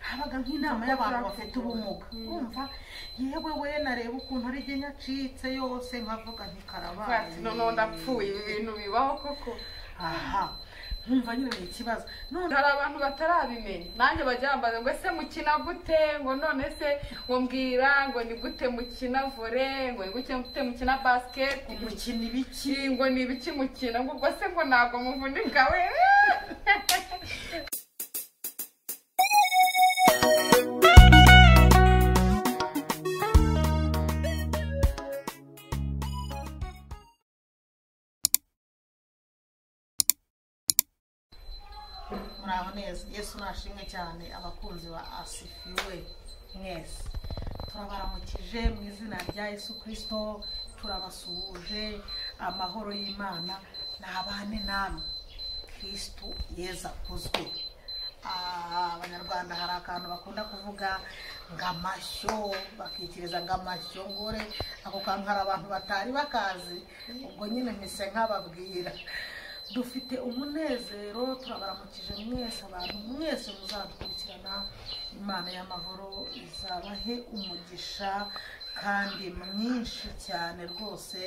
habaga nk'inama y'abantu bafite ubumuga wumva yewe we nareba ukuntu ari jye nyacitse yose nkavuga ntikarabaye noneho ndapfuye ibi bintu bibaho koko aha nkumva nyine ni ikibazo none hari abantu batarabimenya nanjye bajya bambaza ngo ese mukina gute ngo none se ngo mbwira ngo ni gute mukina vore ngo ni gute gute mukina basiketi gukina ibiki Iki ngo ni ibiki mukina ngo ubwo se ngo ntabwo muvunika we muraho neza yesu nashimwe cyane abakunzi ba asifiwe mwese turabaramukije mu izina rya yesu kirisito turabasuhuje amahoro y'imana nabane namwe kirisito yeza kuzwe abanyarwanda hari akantu bakunda kuvuga ngo amashyo bakikiriza ngo amashyo ngore ako kantu hari abantu batari bakazi ubwo nyine mpise nkababwira dufite umunezero turabaramukije mwese abantu mwese muzadukurikirana imana y'amahoro izabahe umugisha kandi mwinshi cyane rwose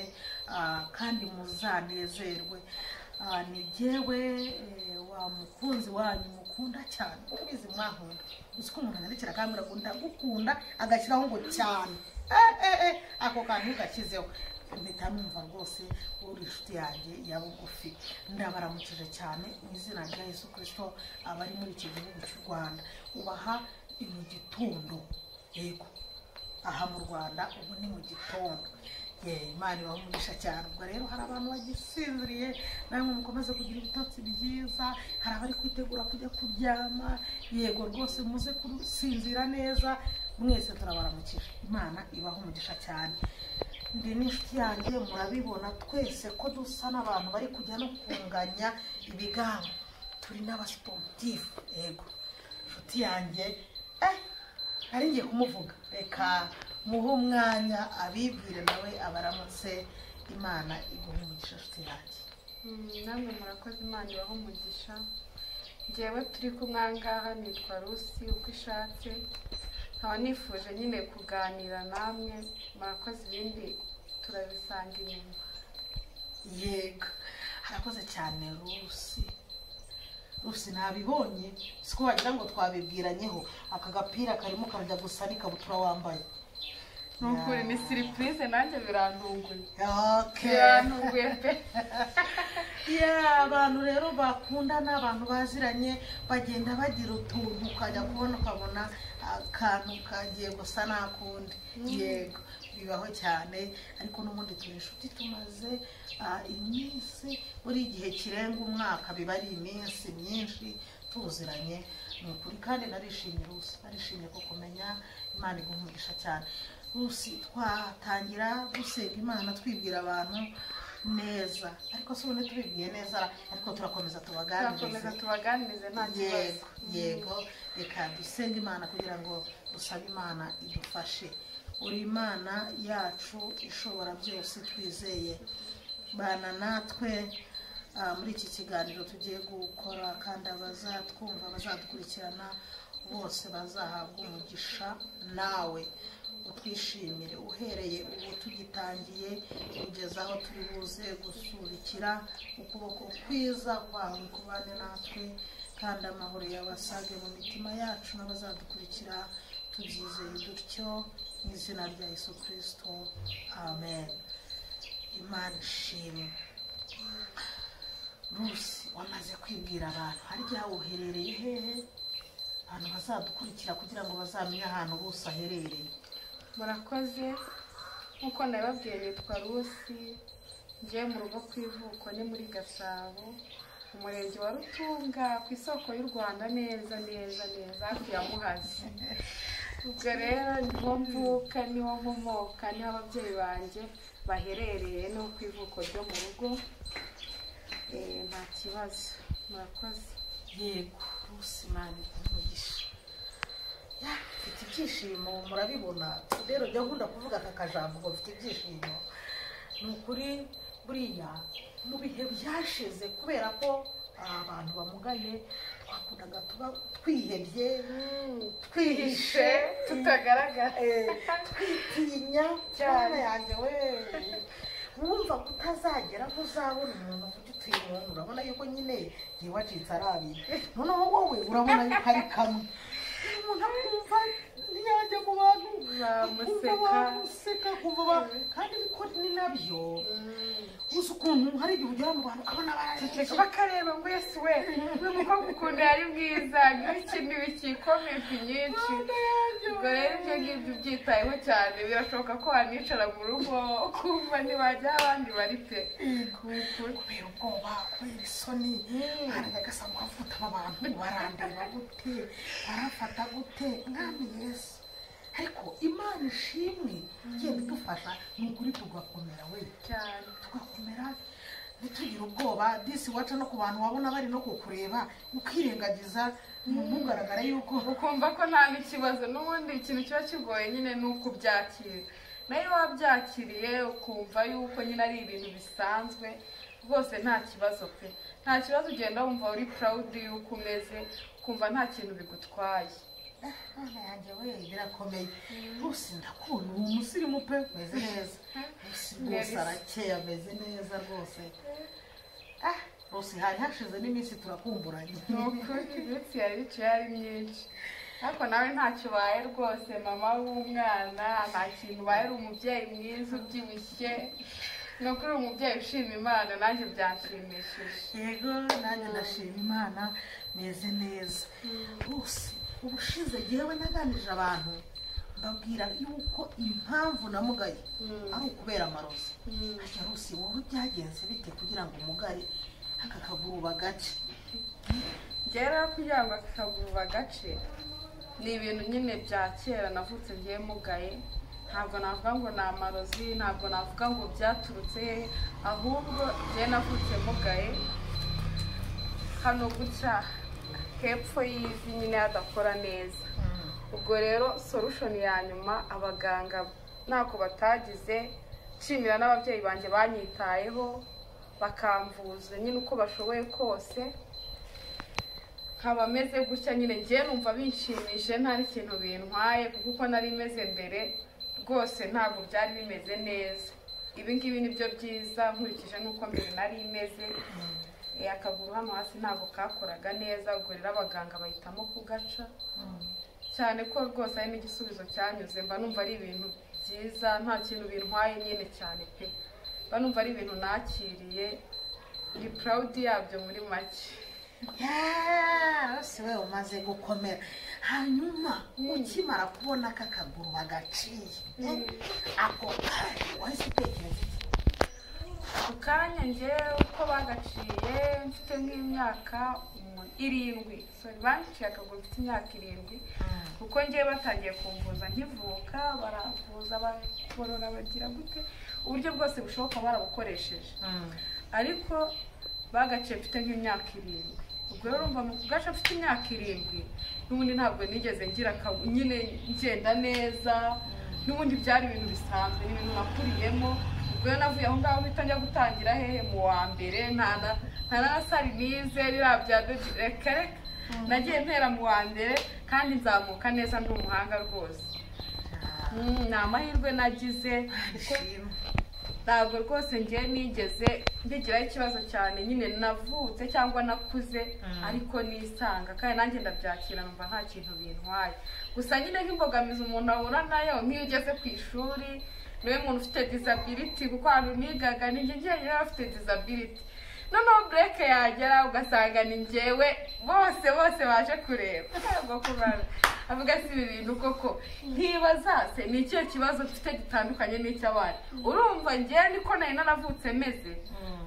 ah, kandi muzanezerwe Ah, ni jyewe eh, wa mukunzi wanyu mukunda cyane kuko ubizi mwankunda uzi ko umuntu yandikira akambwira ngo ndagukunda agashyiraho ngo cyane Eh, eh, eh, ako kantu gakizeho mpita numva rwose uri inshuti yanjye ya bugufi ndabaramukije cyane mu izina rya yesu kirisito abari muri iki gihugu cy'u rwanda ubaha ni mu gitondo yego aha mu rwanda ubu ni mu gitondo ye imana ibaha umugisha cyane ubwo rero hari abantu bagisinziriye namwe mukomeze kugira ibitotsi byiza hari abari kwitegura kujya kuryama yego rwose muze kusinzira neza mwese turabaramukije imana ibaha umugisha cyane ndi n'inshuti yanjye murabibona twese ko dusa n'abantu bari kujya no kunganya ibigango turi n'abasiporutifu yego inshuti yanjye eh nari ngiye kumuvuga reka muhe umwanya abibwire nawe abaramutse imana iguhe umugisha inshuti yanjye namwe murakoze imana ibaho umugisha njyewe turi kumwe aha ngaha nitwa rusi uko ishatse nkaba nifuje nyine kuganira namwe murakoze ibindi turabisanga inyuma yego harakoze cyane rusi rusi ntabibonye siko wagira ngo twabibwiranyeho aka gapira karimo karajya gusa n'ikabutura wambaye ni ukuri ni siripurize nanjye birantunguye Okay. birantunguye pe Yeah, abantu rero bakundana abantu baziranye bagenda bagira utuntu ukajya kubona ukabona akantu kagiye gusa n'akundi yego bibaho cyane ariko n'ubundi turi inshuti tumaze ah, iminsi buri gihe kirenga umwaka biba ari iminsi myinshi tuziranye ni ukuri kandi narishimye rusi narishimye ko kumenya imana igumugisha cyane rusi twatangira gusenga imana twibwira abantu neza ariko si ubundi tubibwiye neza ariko turakomeza tubaganirize turakomeza tubaganirize nta kibazo yego yego reka dusenge imana kugira ngo dusabe imana idufashe uri imana yacu ishobora byose twizeye bana natwe ah, muri iki kiganiro tugiye gukora kandi abazatwumva abazadukurikirana bose bazahabwa umugisha nawe utwishimire uhereye ubu tugitangiye kugeza aho turi buze gusurikira ukuboko kwiza kwawe kubane natwe kandi amahoro yabasage mu mitima yacu n'abazadukurikira tubyizeye dutyo mu izina rya yesu kirisito amen imana ishimwe rusi wamaze kwibwira abantu harya uherereye hehe abantu bazadukurikira kugira ngo bazamenye ahantu rusi aherereye murakoze nk'uko nabibabwiye nitwa rusi ngiye mu rugo ku ivuko ni muri gasabo mu murenge wa rutunga ku isoko y'u rwanda neza neza neza hafi ya muhazi ubwo rero niho mvuka niho nkomoka niho ababyeyi banjye baherereye no ku ivuko ryo mu rugo Eh, nta kibazo murakoze yego rusi mani umugisha Ya, mfite ibyishimo murabibona rero jya nkunda kuvuga aka kajambo ngo mfite ibyishimo ni ukuri buriya mu bihe byashize kubera ko ah, abantu bamugaye twakundaga tuba twihebye twihishe tutagaragara eh, twitinya Cyane. cyane yanjye we wumva ko utazagera ntuzabona umuntu ufite utuyungu urabona yuko nyine ngiye wacitse ari abiri noneho wowe urabona yuko ari kamwe umuntu akumva ntiyajya mu bantu Bamuseka. kumva bamuseka kumva ba- kandi niko ni nabyo uzi ukuntu hari igihe ugera mu bantu ukabona Ndetse barangije bakareba ngo yesu we uyu mukobwa ukuntu yari mwiza nk'ikindi kikome ifi nyinshi ubwo rero ibyo ngibyo byitayeho cyane birashoboka ko wanicara mu rugo ukumva ntibajya aho abandi bari pe kubera ubwoba kubera isoni aranyagasa ngo avuta aba bantu barandeba gute barafata gute mwami yesu ariko imana ishimwe igenda idufasha ni ukuri tugakomera we cyane tugakomera ntitugire ubwoba disi waca no ku bantu wabona bari no kukureba ukirengagiza ntugaragara yuko ukumva ko nta n'ikibazo n'ubundi ikintu kiba kigoye nyine ni ukubyakira nawe iyo wabyakiriye ukumva yuko nyine ari ibintu bisanzwe rwose nta kibazo pe nta kibazo ugenda wumva uri purawudi y'uko umeze ukumva nta kintu bigutwaye Mwana yanjye we birakomeye rwose ndakunda uwo musirimu pe umeze neza Rwose rwose Nelisa. arakeye ameze neza rwose Ah, rwose hari hashize n'iminsi turakumburanye ni ukuri iminsi yari iciye ari myinshi ariko nawe ntacyo ubaye rwose mama w'umwana nta kintu ubaye uri umubyeyi mwiza ubyibushye ni ukuri uri umubyeyi ushima imana nanjye byanshimishije yego nanjye ndashima imana meze neza rwose ubushize yewe naganije abantu mbabwira yuko impamvu namugaye ari ukubera amarozi ajya rwose wowe byagenze bite kugira ngo umugare aka kaguru bagace rero kugira ngo akaguru bagace ni ibintu nyine bya kera navutse ngiye mugaye ntabwo navuga ngo ni amarozi ntabwo navuga ngo byaturutse hehe ahubwo ngiye navutse mugaye hano gutya hepfo y'ivi nyine hadakora neza ubwo rero solushoni ya nyuma abaganga ntako batagize nshimira n'ababyeyi banjye banyitayeho bakamvuza nyine uko bashoboye kose nkaba meze gutya nyine ngiye numva binshimije nta n'ikintu bintwaye kuko uko nari meze mbere rwose ntabwo byari bimeze neza ibi ngibi ni byo byiza nkurikije n'uko mbere nari imeze Eh, akaguru hano hasi ntabwo kakoraga neza ubwo rero abaganga bahitamo kugaca cyane ko rwose ari n'igisubizo cyanyuze mba numva ari ibintu byiza nta kintu bintwaye nyine cyane pe mba numva ari ibintu nakiriye ndi purawudi yabyo muri make rwose we umaze gukomera hanyuma ukimara kubona aka kaguru bagaciye ako kanya wahise utekereza iki ako kanya ngewe uko bagaciye mfite nk'imyaka umu- irindwi sorry banciye akaguru mfite imyaka irindwi kuko ngewe batangiye kumvuza nkivuka baravuza barora bagira gute uburyo bwose bushoboka barabukoresheje ariko bagaciye mfite nk'imyaka irindwi ubwo rero urumva mu kugaca mfite imyaka irindwi n'ubundi ntabwo nigeze ngira akabu nyine ngenda neza n'ubundi byari ibintu bisanzwe ni ibintu nakuriyemo ubwo rero navuye aho ngaho mpita njya gutangira hehe mu wa mbere nta na- nta na sari nize biriya bya bebi reka reka nagiye ntera mu wa mbere kandi nzamuka neza ndi umuhanga rwose Mm, ni amahirwe nagize kuko Ishimwe. ntabwo rwose ngiye nigeze mbigiraho ikibazo cyane nyine navutse cyangwa nakuze ariko nisanga kandi nanjye ndabyakira numva nta kintu bintwaye gusa nyine nk'imbogamizi umuntu ahura nayo nk'iyo ugeze ku ishuri niwe muntu ufite disability kuko ahantu nigaga ni njye njyenyine yari afite disability noneho bureke yagera ugasanga ni njyewe bose bose baje kureba ntabwo kubara avuga si ibi bintu koko ntibaza se ni ikihe kibazo mfite gitandukanye n'icy'abandi urumva njyewe niko nari naravutse meze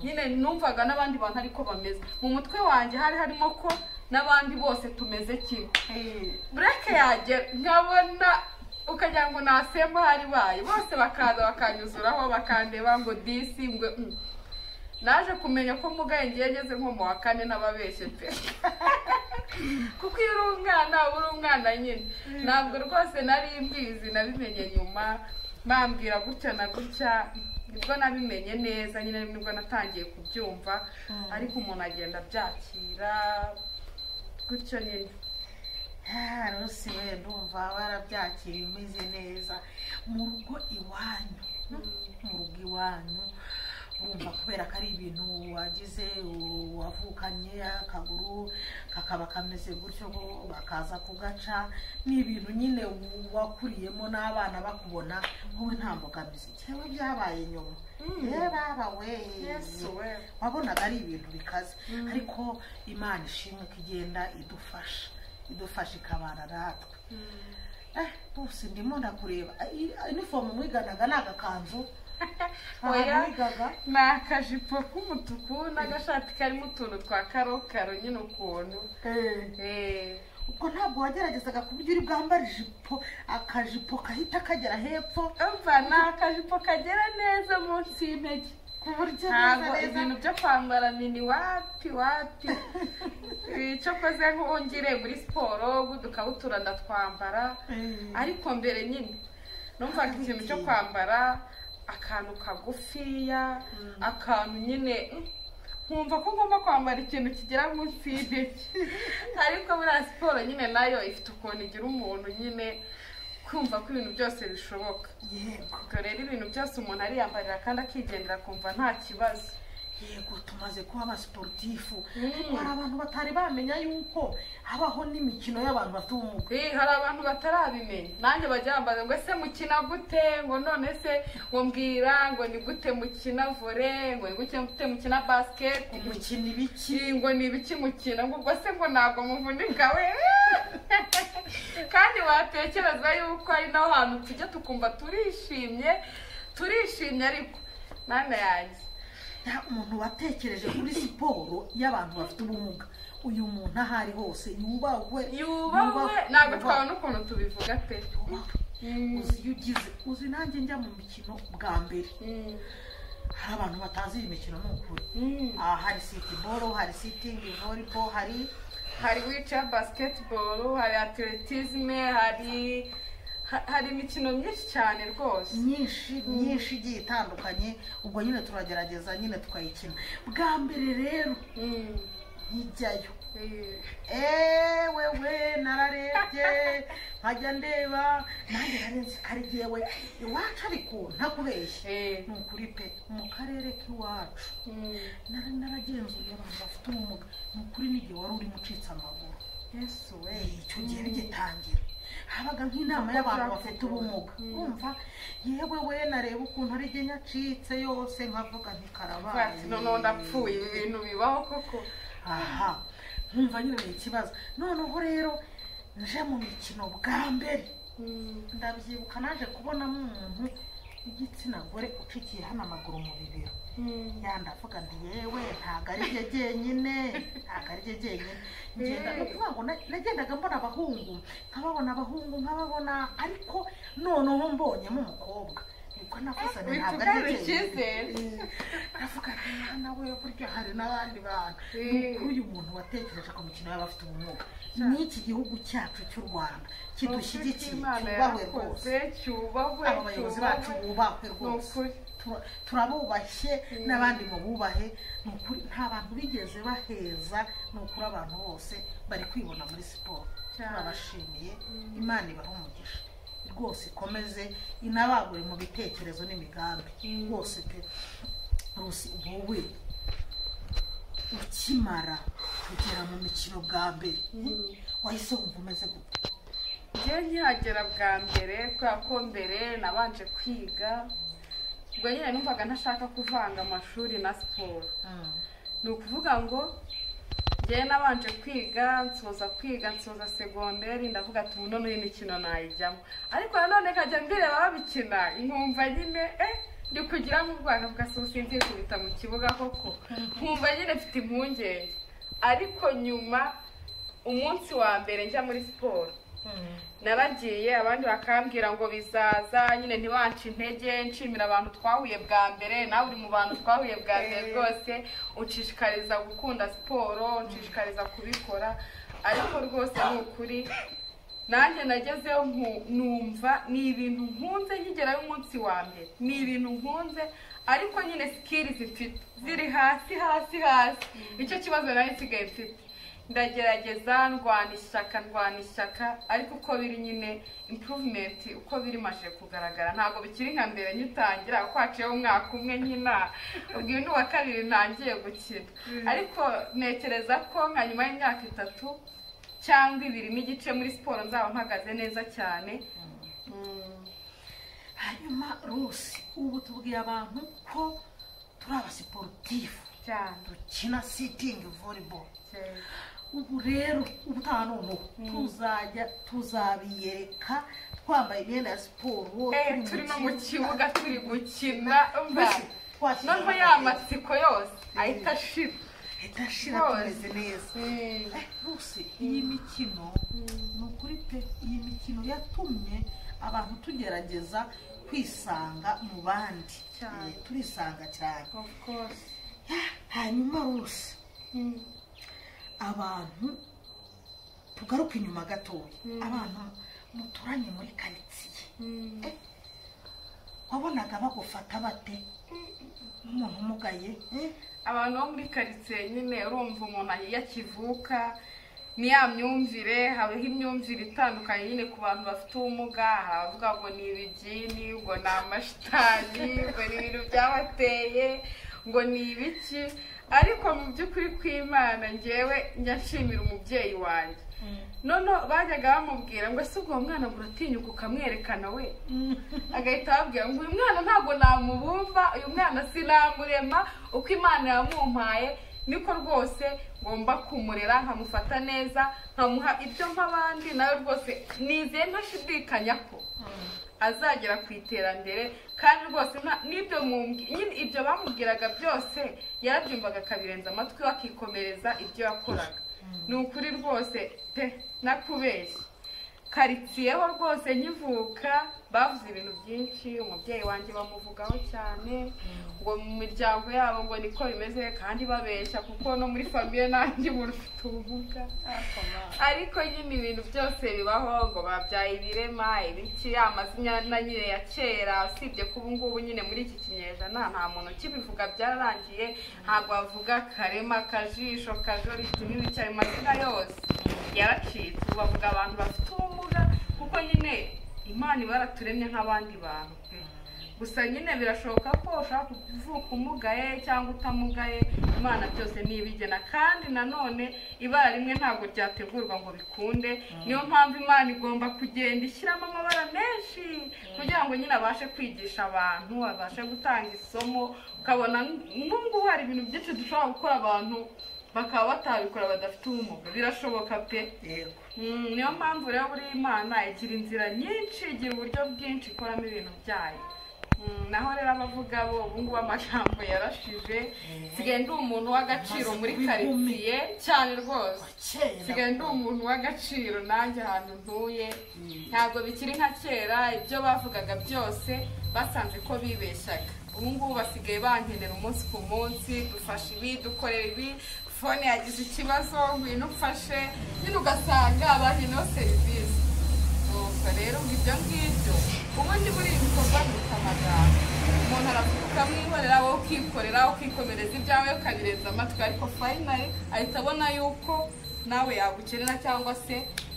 nyine numvaga n'abandi bantu ariko bameze mu mutwe wanjye hari harimo ko n'abandi bose tumeze kimwe bureke yanjye nkabona ukagira ngo nasemba ahari baye bose bakaza bakanyuzuraho bakandeba ngo disi ngo mm. naje kumenya ko mugaye ngiye ngeze nko mu wa kane n'ababeshye pe kuko iyo uri umwana uba uri umwana nyine ntabwo rwose nari mbizi nabimenye nyuma bambwira gutya na gutya nibwo nabimenye neza nyine nibwo natangiye kubyumva ariko umuntu agenda abyakira gutyo nyine Ah, rwose we ndumva kumva barabyakira imeze neza mu rugo iwanyu mu rugo iwanyu urumva kubera ko ari ibintu wagize u- wavukanye akaguru kakaba kameze gutyo bo bakaza kugaca ni ibintu nyine wu- wakuriyemo n'abana bakubona wowe nta mbogamizi yewe byabaye nyuma Mm. yewe baba we yesu we wabonaga ari ibintu bikaze ariko imana ishimwe ko igenda idufasha idufasha ikabana natwe eh bose ndimo ndakureba I- inifomu mwiganaga ni agakanzu Oya. ntabwo wigaga ni akajipo k'umutuku n'agashati karimo utuntu twa karokaro nyine ukuntu Eh, ubwo ntabwo wageragezaga ku buryo uri bwambara ijipo akajipo kahita kagera hepfo umva ni akajipo kagera neza munsi y'intege ku buryo ntabwo ibintu byo kwambara mini wapi wapi icyo koze nk'uwongere muri siporo udukabutura ndatwambara Eh. ariko mbere nyine numvaga ikintu cyo kwambara akantu kagufiya akantu nyine mm, nkumva ko ngomba kwambara ikintu kigera munsi y'intege ariko buriya siporo nyine nayo ifite ukuntu igira umuntu nyine kumva ko ibintu byose bishoboka yego ubwo rero ibintu byose umuntu ariyambarira kandi akigendera akumva nta kibazo yego tumaze kuba abasiporutifu Mm. ariko hari abantu batari bamenya yuko habaho n'imikino y'abantu bafite ubumuga Eh, hari abantu batarabimenya nanjye bajya bambaza ngo ese mukina gute ngo none se ngo mbwira ngo ni gute mukina vore ngo ni gute gute mukina basiketi umukino ibiki ngo ni ibiki mukina ngo ubwo se ngo ntabwo muvunika we kandi watekereza yuko ari naho hantu tujya tukumva turishimye turishimye ariko mwana yanjye nta umuntu watekereje kuri siporo y'abantu bafite ubumuga uyu muntu aho ari hose yubahwe yubahwe yubahwe, ntabwo yubahwe. twabona ukuntu tubivuga pe Yubahwe. uzi iyo ugize uzi nanjye njya mu mikino bwa mbere Mm. hari abantu batazi iyi mikino ni ukuri Mm. aha hari siti boro hari sitingi voribo hari hari wica basiketiboro hari atletisme hari ha- hari imikino myinshi cyane rwose myinshi myinshi igiye itandukanye ubwo nyine turagerageza nyine tukayikina bwa mbere rero Mm. nkijyayo Eh, eee we nararebye nkajya ndeba nanjye nari nzi ko ari jyewe iwacu ariko ntakubeshye eh, ni ukuri pe mu karere k'iwacu mm. nari naragenzuye abantu bafite ubumuga ni ukuri n'igihe wari urimo ucitse amaguru yesu we Eh, icyo gihe bigitangira habaga nk'inama y'abantu bafite ubumuga Mm. wumva yewe we nareba ukuntu ari jye nyacitse yose nkavuga ntikarabaye Bati, noneho ndapfuye ibi bintu bibaho koko aha nkumva nyine ni ikibazo noneho rero nje mu mikino bwa mbere Mm. ndabyibuka naje kubonamo umuntu w'igitsina gore ucikiye hano amaguru mu bibero Mm. yandavuga nti yewe ntabwo ari rye jyenyine ntabwo ari rye jyenyine ngenda ni ukuvuga ngo na- nagendaga mbona abahungu nkababona abahungu nkababona ariko noneho mbonyemo umukobwa niko navuze nti ntabwo ari Witugare rye jyenyine icyizere aravuga ati mwana we burya hari n'abandi bantu Eh. Ni ukuri uyu muntu watekereje ku mikino y'abafite ubumuga ni iki gihugu cyacu cy'u rwanda kidushyigikiye Imana cyubahwe yarakoze rwose cyubahwe aba bayobozi bacu cyubahwe. bubahwe ni rwose ukuri Tura- turabubashye Mm. n'abandi mu bubahe ni ukuri nta bantu bigeze baheza ni ukuri abantu bose bari kwibona muri siporo Cyane. turabashimiye Mm. imana ibahe umugisha rwose ikomeze inabagure mu bitekerezo n'imigambi Mm. rwose pe rwose wowe ukimara kugera mu mikino bwa mbere Mm. wahise wumva umeze gute njyewe nkihagera bwa mbere kubera ko mbere nabanje kwiga ubwo nyine numvaga ntashaka kuvanga amashuri na siporo ni ukuvuga ngo njyewe nabanje kwiga nsoza kwiga nsoza segonderi ndavuga ati ubu noneho imikino nayijyamo ariko nanone nkajya mbireba babikina nkumva nyine eh ndi kugiramo urwanda mugasuba sinziri kubita mu kibuga koko nkumva nyine mfite impungenge ariko nyuma umunsi wa mbere njya muri siporo naragiye abandi bakambwira ngo bizaza nyine ntiwance intege nshimira abantu twahuye bwa mbere nawe uri mu bantu twahuye bwa mbere rwose unshishikariza gukunda siporo unshishikariza kubikora ariko rwose ni ukuri nanjye nagezeho nku- numva ni ibintu nkunze nkigerayo umunsi wa mbere ni ibintu nkunze ariko nyine sikiri mfite ziri hasi hasi hasi nicyo kibazo nari nsigaye mfite ndagerageza ndwana ishyaka ndwana ishyaka ariko uko biri nyine improvement uko biri maje kugaragara ntabwo bikiri nka mbere nyitangira kuko haciyeho umwaka umwe nyina ubwo uyu ni uwa kabiri ntangiye gukina ariko ntekereza ko nka nyuma y'imyaka itatu cyangwa ibiri n'igice muri siporo nzaba mpagaze neza cyane Mm, hanyuma rusi ubu tubwiye abantu ko turi abasiporutifu cyane dukina sitingi volleyball cyane. ubu rero ubutaha noneho tuzajya tuzabiyereka twambaye imyenda ya siporo Eh, turi no mu kibuga turi gukina mba Twashyize noneho amaboko. ya matsiko yose ahita ashira idashira Rose. tumeze neza Mm. Eh, Rusi iyi mikino ni ukuri pe iyi mikino yatumye abantu tugerageza kwisanga mu bandi Cyane. Eh, turisanga cyane of course hanyuma Rusi Mm. abantu tugaruke inyuma gatoya Mm. abantu muturanye muri karitsiye Mm. wabonaga bagufata bate nk'umuntu umugaye eh? abantu bo muri karitsiye nyine urumva umuntu aho iyo akivuka ni ya myumvire habaho imyumvire itandukanye nyine ku bantu bafite ubumuga hari abavuga ngo ni ibigini ngo ni amashitani ngo ni ibintu byabateye ngo ni ibiki ariko mu by'ukuri kw'imana ngewe njya nshimira umubyeyi wanjye noneho bajyaga bamubwira ngo ese ubwo uwo mwana ngo uratinyuka ukamwerekana we agahita ababwira ngo uyu mwana ntabwo namubumva uyu mwana sinamurema uko imana yamumpaye niko rwose ngomba kumurera nkamufata neza nkamuha ibyo nk'abandi nawe rwose nizeye ntashidikanya ko azagera ku iterambere kandi rwose nta- n'ibyo mumbwi- nyine ibyo bamubwiraga byose yarabyumvaga akabirenza amatwi we akikomereza ibyo yakoraga ni ukuri rwose pe nakubeshya karitsiyeho rwose nkivuka bavuze ibintu byinshi umubyeyi wanjye bamuvugaho cyane ngo mu miryango yabo ngo niko bimeze kandi babeshya kuko no muri famiye nanjye umuntu ufite ubumuga ariko nyine ibintu byose bibaho ngo babyaye ibirema ibiki amazina na nyine ya kera usibye ko ubu ngubu nyine muri iki kinyejana nta muntu ukibivuga byararangiye ntabwo bavuga karema kajisho kajoriti n'ibicyayi mu mazina yose yaracitse ubu bavuga abantu bafite ubumuga kuko nyine imana iba yaraturemye nk'abandi bantu pe gusa nyine birashoboka ko ushobora kuvuka umugaye cyangwa utamugaye imana byose ntibigena kandi nanone ibara rimwe ntabwo ryategurwa ngo bikunde niyo mpamvu imana igomba kugenda ishyiramo amabara menshi kugira ngo nyine abashe kwigisha abantu abashe gutanga isomo ukabona nubwo hari ibintu byinshi dushobora gukora abantu bakaba batabikora badafite ubumuga birashoboka pe yego Mm, niyo mpamvu rero buriya imana igira inzira nyinshi igira uburyo bwinshi ikoramo ibintu byayo Mm, naho rero abavuga bo ubu ngubu amagambo yarashije nsigaye ndi umuntu w'agaciro muri Maze kubigumi. karitsiye cyane rwose Kera- nsigaye ndi umuntu w'agaciro nanjye ahantu ntuye ntabwo bikiri nka kera ibyo bavugaga byose basanze ko bibeshyaga ubu ngubu basigaye bankenera umunsi ku munsi dufashe ibi dukorera ibi fone yagize ikibazo ngwino ufashe nyine ugasanga bankeneho serivisi nuko rero ngo ibyo ngibyo ubundi muri ibi bikorwa biruta amagambo umuntu aravuga ukamwihorera wowe ukikorera ukikomereza ibyawe ukabirenza amatwi ariko fayinari ahita abona yuko nawe yagukenera cyangwa se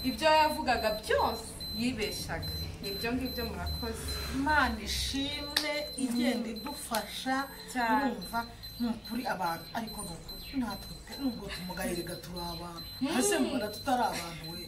ibyo yavugaga byose yibeshaga nibyo ngibyo murakoze imana ishimwe igenda idufasha Cyane. urumva ni ukuri abantu ariko ni ukuri natwe nubwo tumugarirega turi abantu ese mubona tutari abantu we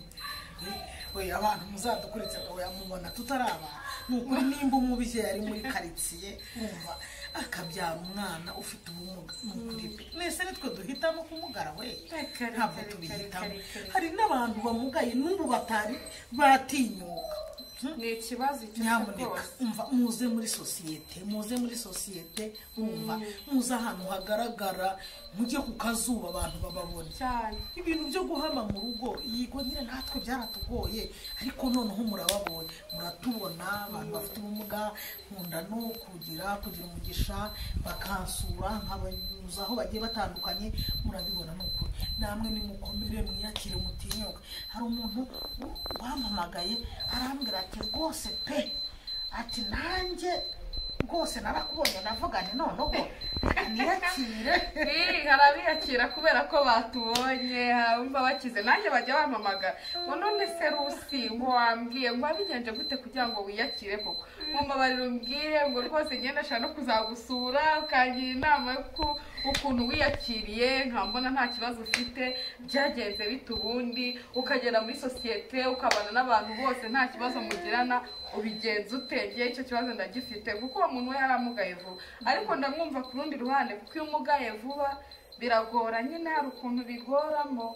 Eh, we abantu muzadukurikira we mubona tutari abantu ni ukuri nimba umubyeyi ari muri karitsiye wumva akabyara umwana ufite ubumuga ni ukuri pe mwese nitwe duhitamo kumugara we Reka, reka, ntabwo reka, tubihitamo reka, reka. hari n'abantu bamugaye n'ubu batari batinyuka Hmm? ni ikibazo icyo ari cyo nyamuneka rwose umva muze muri sosiyete muze muri sosiyete umva muze ahantu hagaragara mujye ku kazuba abantu bababona cyane ibintu byo guhama mu rugo yego nyine natwe byaratugoye ariko noneho murababonye muratubona abantu bafite ubumuga nkunda no kugira kugira umugisha bakansura nkabanyuza aho bagiye batandukanye murabibona ni ukuri namwe nimukomere mwiyakire mutinyuka hari umuntu wampamagaye arambwira ati rwose pe ati nanjye rwose narakubonye navuga nti noneho reka niyakire Ii, harabiyakira kubera ko batubonye bumva bakize nanjye bajya bampamagara ngo none se rusi ngo wambwiye ngo wabigenje gute kugira ngo wiyakire koko mu mbabariro umbwire ngo rwose ngenda nshaka no kuzagusura ukangira inama y'uko ukuntu wiyakiriye nkambona nta kibazo ufite byagenze bite ubundi ukagera muri sosiyete ukabana n'abantu bose nta kibazo mugirana ubigenza ute ngewe icyo kibazo ndagifite kuko uwo muntu we yaramugaye vuba ariko ndamwumva ku rundi ruhande kuko iyo umugaye vuba biragora nyine hari ukuntu bigoramo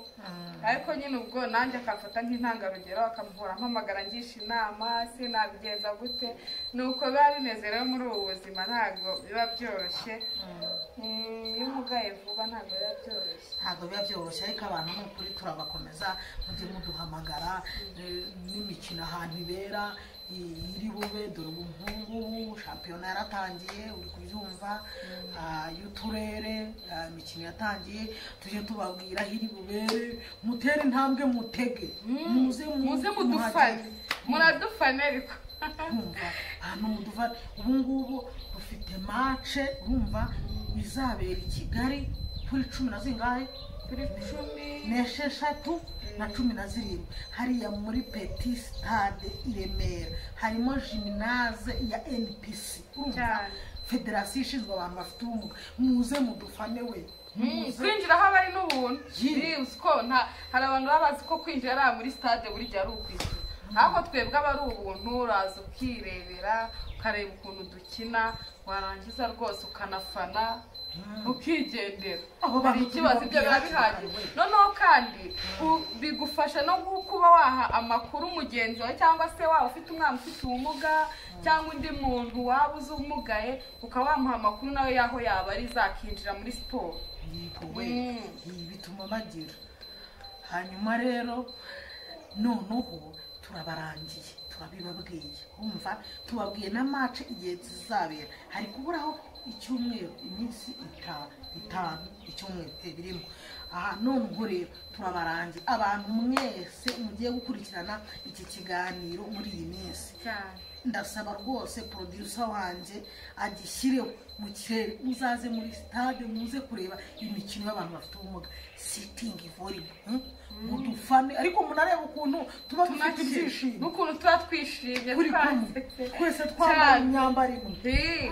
ariko nyine ubwo nanjye akamfata nk'intangarugero akamuhora mpamagara ngisha inama sinabigenza gute ni uko biba bimeze rero muri ubu buzima ntabwo biba byoroshye Mm, iyo umugaye vuba ntabwo biba byoroshye ntabwo biba byoroshye ariko abantu ni ukuri turabakomeza mujye muduhamagara eh, n'imikino ahantu ibera i- iri bube dore ubu nk'ubu shampiyona yaratangiye uri kubyumva ah, y'uturere ah, imikino yatangiye tujye tubabwira aho iri bubere mutere intambwe mutege muze mu- muze mudufane muhagere. muradufane ariko kumva ahantu mu duva ubu ngubu dufite mace urumva izabera i kigali kuri cumi na zingahe turi cumi n'esheshatu na cumi na zirindwi hariya muri peti sitade i remera harimo jiminaze ya npc urumva cyane federasiyo ishinzwe abantu bafite ubumuga muze mudufane we muze kwinjira aho aba ari n'ubuntu Yee. Iri uzi ko nta- hari abantu baba bazi ko kwinjira ari aha muri stade burya ari ukwishyura ariko twebwe aba ari ubuntu uraza ukirebera ukareba ukuntu dukina warangiza rwose ukanafana ukigendera Abo hari bantu ikibazo ibyo biba tubabwira bihagije hakiri kare. noneho kandi u- bigufasha no gu- kuba waha amakuru mugenzi wawe cyangwa se waba ufite umwana ufite ubumuga cyangwa undi muntu waba uzi umugaye ukaba wamuha amakuru nawe y'aho yaba ari zakinjira muri siporo yego we Mm. ibi bituma bagira hanyuma rero noneho turabarangiye turabibabwiye umva tubabwiye na mace igihe zizabera hari kuburaho icyumweru iminsi itanu itanu icyumweru eh, birimo aha none ubwo rero turabarangiye abantu mwese mugiye gukurikirana iki kiganiro muri iyi minsi cyane ndasaba rwose producer wanjye agishyireho mu kirere muzaze muri stade muze kureba imikino y'abantu bafite ubumuga sitingi voribo mudufane ariko munareba ukuntu tuba dufite tunakira ibyishimo n'ukuntu tuba twishimye kuri kumwe twasetse twese twambaye Cyane. imyambaro imwe Ii,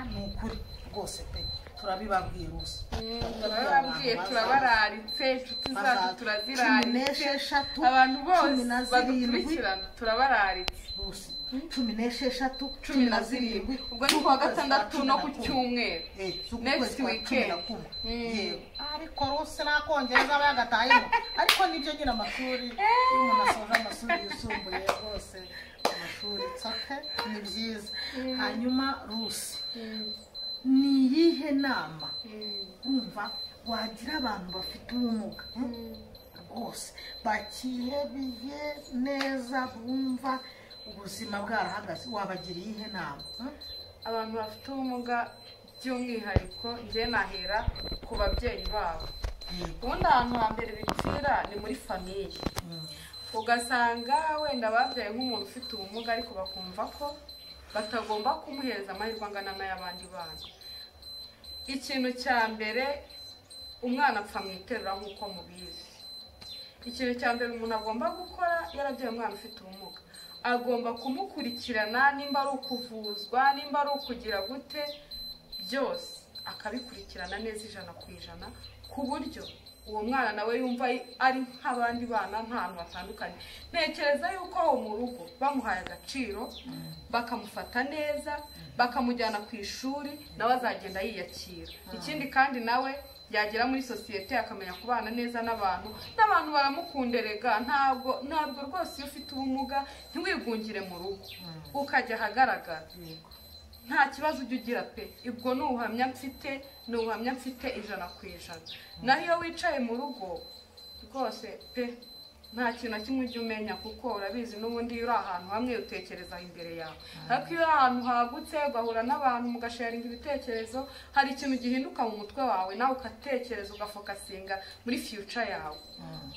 ni ukuri rwose pe turabibabwiye rwose mm, turababwiye turabararitse inshuti zacu cumi turaziraritse n'esheshatu abantu cumi bose na zirindwi badukurikirana turabararitse Rwose, cumi n'esheshatu cumi na zirindwi ubwo ni kuwa gatandatu no ku cyumweru Next next weekend weekend. Mm. ariko rwose n'akongereza aba yagatayemo ariko nibyo nyine amashuri iyo umuntu asoje amashuri yisumbuye rwose amashuri tsoke ni byiza hanyuma rusi ni iyihe nama wumva wagira abantu bafite ubumuga hmm? rwose bakihebeye neza bumva ubuzima bwarahagaze wabagira iyihe nama hmm? abantu bafite ubumuga by'umwihariko njye nahera ku babyeyi babo Yego. ubundi ahantu hambere bipfira ni muri famiye Mm. ugasanga wenda babyaye nk'umuntu ufite ubumuga ariko bakumva ko batagomba kumuhereza amahirwe angana n'ay'abandi bana ikintu cya mbere umwana apfa mu iterura nk'uko mubizi ikintu cya mbere umuntu agomba gukora yarabyaye umwana ufite ubumuga agomba kumukurikirana nimba ari ukuvuzwa nimba ari ukugira gute byose akabikurikirana neza ijana ku ijana ku buryo uwo mwana nawe yumva ari nk'abandi bana nk'ahantu hatandukanye ntekereza yuko aho mu rugo bamuhaye agaciro bakamufata neza bakamujyana ku ishuri nawe azagenda yiyakira ikindi kandi nawe yagera muri sosiyete akamenya kubana neza n'abantu n'abantu baramukunderega ntabwo ntabwo rwose iyo ufite ubumuga ntiwigungire mu rugo ukajya ahagaragara nta kibazo ujya ugira pe ubwo ni ubuhamya mfite ni ubuhamya mfite ijana ku ijana naho iyo wicaye mu rugo rwose pe nta kintu na kimwe ujya umenya kuko urabizi n'ubundi iyo uri ahantu hamwe utekereza imbere yawe ariko iyo uri ahantu hagutse ugahura n'abantu mugasharinga ibitekerezo hari ikintu gihinduka mu mutwe wawe nawe ugatekereza ugafokasinga muri fiyuca yawe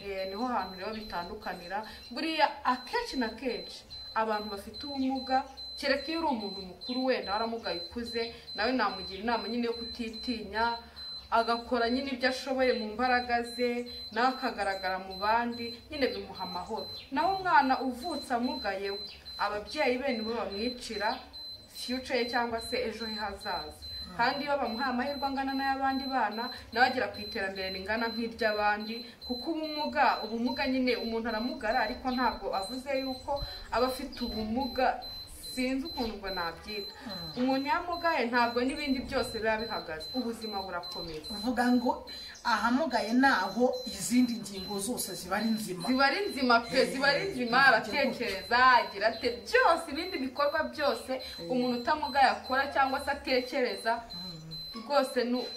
Eh, niho hantu rero bitandukanira buriya akenshi na kenshi abantu bafite ubumuga kereka iyo uri umuntu mukuru wenda waramugaye ukuze nawe namugira inama nyine yo kutitinya agakora nyine ibyo ashoboye mu mbaraga ze nawe akagaragara mu bandi nyine bimuha amahoro nawe umwana uvutse amugaye we ababyeyi be nibo bamwicira fiyuce ye cyangwa se ejo he hazaza kandi iyo bamuhaye amahirwe angana n'ay'abandi bana nawe agera ku iterambere ringana nk'iry'abandi kuko ubumuga ubumuga nyine umuntu aramugara ariko ntabwo avuze yuko aba afite ubumuga sinzi ukuntu ubwo nabyita umuntu yamugaye ntabwo n'ibindi byose biba bihagaze ubuzima burakomeza uvuga ngo ahamugaye naho izindi ngingo zose ziba ari nzima ziba ari nzima pe ziba ari nzima aratekereza agira ate byose ibindi bikorwa byose umuntu utamugaye akora cyangwa se atekereza rwose nu-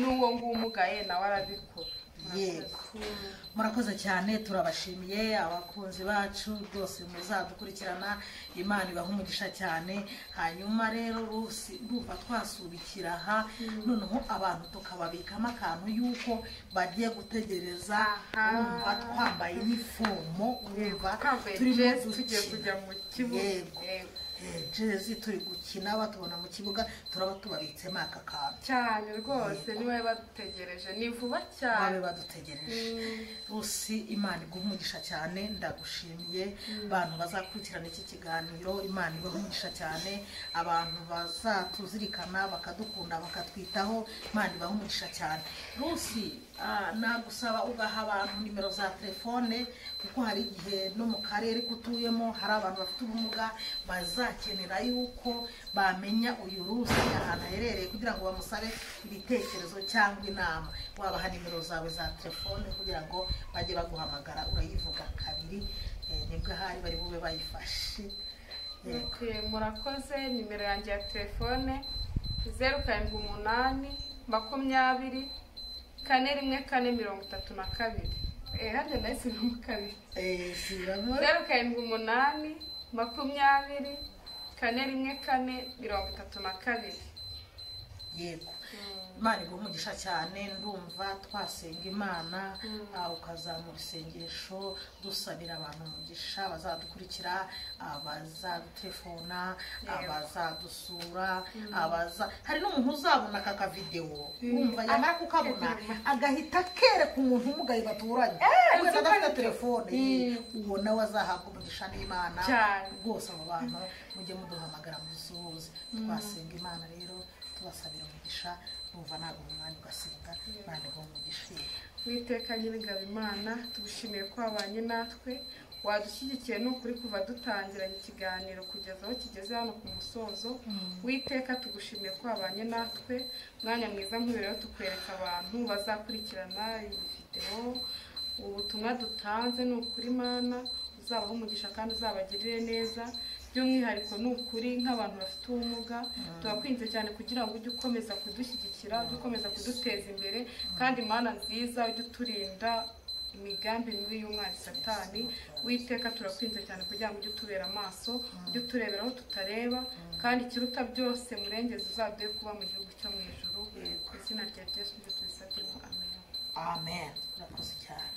n'uwo nguwo umugaye nawe arabikora yego murakoze cyane turabashimiye abakunzi bacu rwose muzadukurikirana imana ibaha umugisha cyane hanyuma rero rusi ndumva twasubikira aha noneho abantu tukababikamo akantu y'uko bagiye gutegereza Aha. urumva twambaye inifomo urumva twambaye turimo jezi tugiye dukina. kujya mu kibuga Yego. Yego. Eh, jezi turi gukina batubona mu kibuga turaba tubabitsemo aka kantu cyane rwose niwe badutegereje ni vuba babe cyane badutegereje Mm. rusi imana iguha umugisha cyane ndagushimiye abantu bazakurikirana iki kiganiro imana iguha umugisha cyane abantu bazatuzirikana bakadukunda bakatwitaho imana ibaha umugisha cyane rusi ah, nagusaba ugaha abantu nimero za telefone kuko hari igihe no mu karere ko utuyemo hari abantu bafite ubumuga bazakenera yuko bamenya uyu rusi ahantu aherereye kugira ngo bamusabe ibitekerezo cyangwa inama wabaha nimero zawe za telefone kugira ngo bajye baguhamagara urayivuga kabiri eh, nibwo ahari bari bube bayifashe Eh, Okay, murakoze nimero yanjye ya telefone zeru karindwi umunani makumyabiri kane rimwe kane mirongo itatu na kabiri Eh, harya nahise mu kabiri eh, zibamo zeru karindwi umunani makumyabiri kane rimwe kane mirongo itatu na kabiri yego imana iguha umugisha cyane ndumva twasenga imana ah, ukazamura isengesho dusabira abantu umugisha bazadukurikira abazadutelefona abazadusura abaza hari n'umuntu uzabona aka kavidewo wumva yamara kukabona agahita kereka umuntu umugaye baturanye wenda adafite telefone uwo nawe azahabwa umugisha n'imana Cyane. rwose abo bantu mujye muduhamagara mudusuhuze twasenga imana rero tubasabira umugisha numva ntabwo umwanya ugasenga ntabwo uwo umugisha witeka nyir'ingabo imana tugushimiye ko wabanye natwe wadushyigikiye ni ukuri kuva dutangira ikiganiro kugeza aho kigeze hano ku musozo witeka tugushimiye ko wabanye natwe umwanya mwiza nk'uyu rero tukwereka abantu bazakurikirana iyi videwo ubutumwa dutanze ni ukuri imana uzabaha umugisha kandi uzabagirire neza by'umwihariko ni ukuri nk'abantu bafite ubumuga turakwinze cyane kugira ngo ujye ukomeza kudushyigikira ujye ukomeza kuduteza imbere kandi mana nziza ujye uturinda imigambi mibi y'umwana satani witeka turakwinze cyane kugira ngo ujye utubera amaso ujye uturebera aho tutareba kandi ikiruta byose murengezi uzaduhe kuba mu gihugu cyo mu ijuru ku izina rya Yesu tubisabye ngo amen amen murakoze cyane